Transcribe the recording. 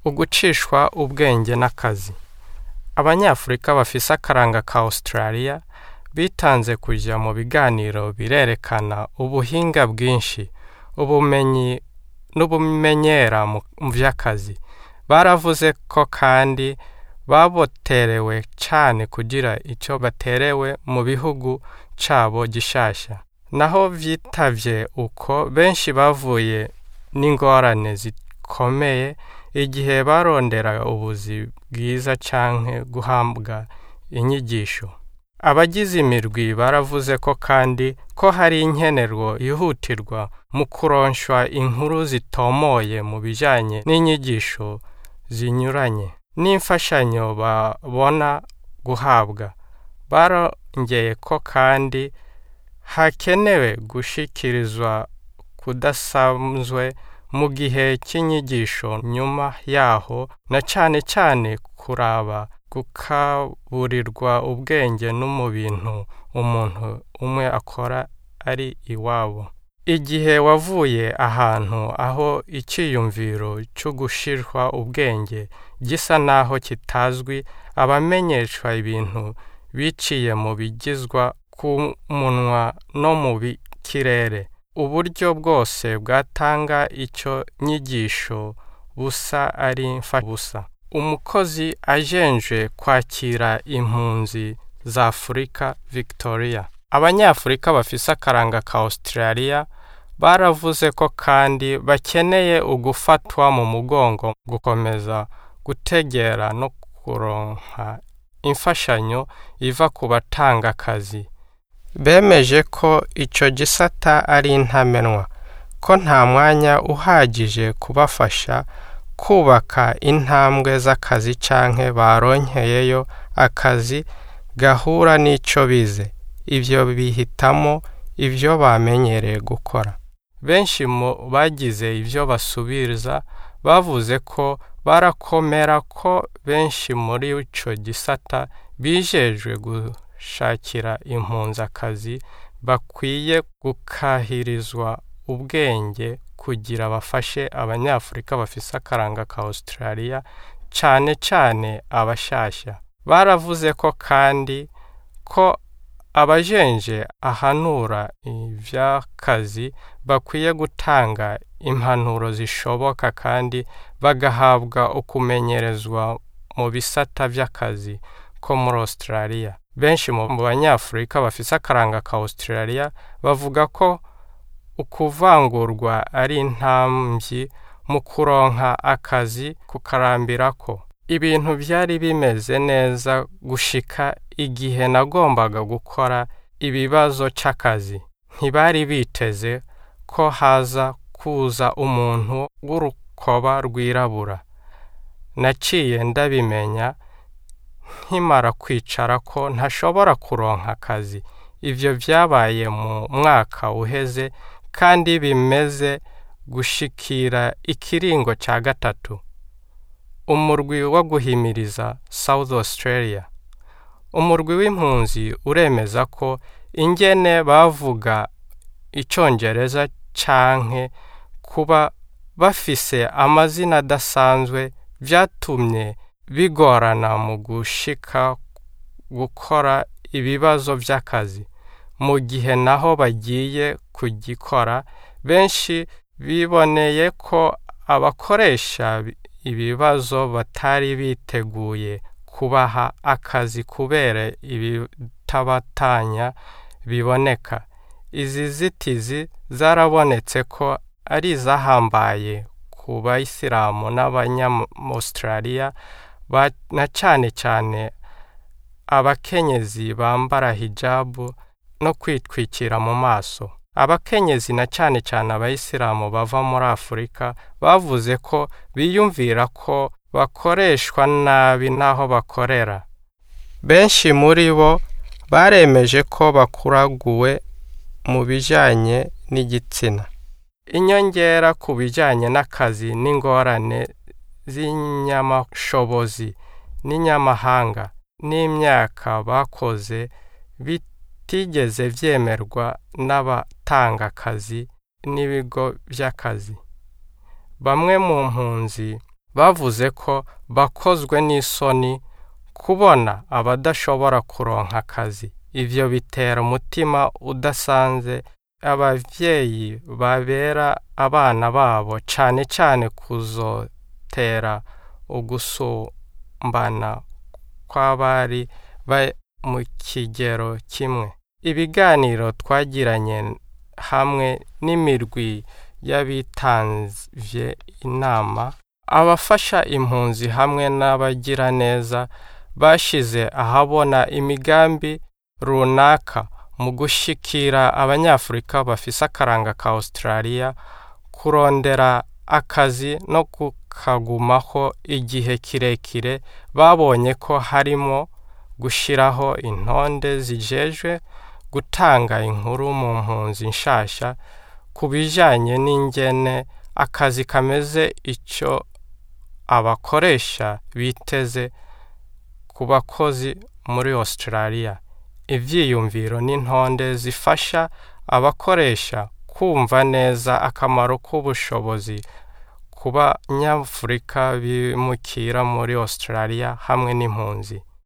ugucishwa ubwenge n'akazi abanyafurika bafise akaranga ka australia bitanze kujya mu biganiro birerekana ubuhinga bwinshi ubumenyi n'ubumenyera mu by'akazi baravuze ko kandi baboterewe cyane kugira icyo baterewe mu bihugu cyabo gishasha naho vyitavye uko benshi bavuye n'ingorane zikomeye igihe barondera ubuzi bwiza canke guhabwa inyigisho abagize imirwi baravuze ko kandi ko hari inkenerwo yihutirwa mu kuronshwa inkuru zitomoye mu bijanye n'inyigisho zinyuranye n'imfashanyo babona guhabwa barongeye ko kandi hakenewe gushikirizwa kudasanzwe mu gihe cy'inyigisho nyuma yaho na cane cane kuraba gukaburirwa ubwenge no mu bintu umuntu umwe akora ari iwabo igihe wavuye ahantu aho icyiyumviro cyo gushirwa ubwenge gisa naho kitazwi abamenyeshwa ibintu biciye mu bigizwa ku munwa no mu kirere uburyo bwose bwatanga icyo nyigisho busa ari busa umukozi ajenje kwakira impunzi za afurika victoria abanyafurika bafise akaranga ka australia baravuze ko kandi bakeneye ugufatwa mu mugongo gukomeza gutegera no kuronka imfashanyo iva ku batanga akazi bemeje ko icyo gisata ari intamenwa ko nta mwanya uhagije kubafasha kubaka intambwe z'akazi canke baronkeyeyo akazi gahura n'ico bize ibyo bihitamo ibyo bamenyereye gukora benshi mu bagize ibyo basubiriza bavuze ko barakomera ko benshi muri ico gisata bijejwe gushakira impunzi akazi bakwiye gukahirizwa ubwenge kugira bafashe abanyafurika bafise akaranga ka australia cane cane abashasha baravuze ko kandi ko abajenje ahanura ivy'akazi bakwiye gutanga impanuro zishoboka kandi bagahabwa ukumenyerezwa mu bisata vy'akazi ko muri australia benshi mu banyafurika bafise akaranga ka australia bavuga ko ukuvangurwa ari intambyi mu kuronka akazi kukarambirako ibintu byari bimeze neza gushika igihe nagombaga gukora ibibazo c'akazi ntibari biteze ko haza kuza umuntu w'urukoba rwirabura naciye ndabimenya nkimara kwicara ko ntashobora kuronka akazi ivyo vyabaye mu mwaka uheze kandi bimeze gushikira ikiringo ca gatatu umurwi wo guhimiriza South Australia umurwi w'impunzi uremeza ko ingene bavuga icongereza canke kuba bafise amazina adasanzwe vyatumye bigorana mu gushika gukora ibibazo vy'akazi mu gihe naho bagiye kugikora benshi biboneye ko abakoresha ibibazo batari biteguye kubaha akazi kubera ibitabatanya biboneka izi zitizi zarabonetse ko ari izahambaye ku bayisilamu n'abanyamaustralia na cane cane abakenyezi bambara hijabu no kwitwikira mu maso abakenyezi na cane cane abayisilamu bava muri afurika bavuze ko biyumvira ko bakoreshwa nabi n'aho bakorera benshi muri bo baremeje ko bakuraguwe mu bijanye n'igitsina inyongera ku bijanye n'akazi n'ingorane z'inyamashobozi n'inyamahanga n'imyaka bakoze bitigeze vyemerwa n'abatanga akazi n'ibigo vy'akazi bamwe mu mpunzi bavuze ko bakozwe n'isoni kubona abadashobora kuronka akazi ivyo bitera umutima udasanze abavyeyi babera abana babo cane cane kuzotera ugusumbana kw'abari mu kigero kimwe ibiganiro twagiranye hamwe n'imirwi y'abitanvye inama abafasha impunzi hamwe n'abagiraneza bashize ahabona imigambi runaka mu gushikira abanyafurika bafise akaranga ka Australia kurondera akazi no kukagumaho igihe kirekire babonye ko harimo gushiraho intonde zijejwe gutanga inkuru mu mpunzi nshasha ku bijanye n'ingene akazi kameze ico abakoresha biteze ku bakozi muri Australia ivyiyumviro n'intonde zifasha abakoresha kumva neza akamaro k'ubushobozi ku banyafurika bimukira muri Australia hamwe n'impunzi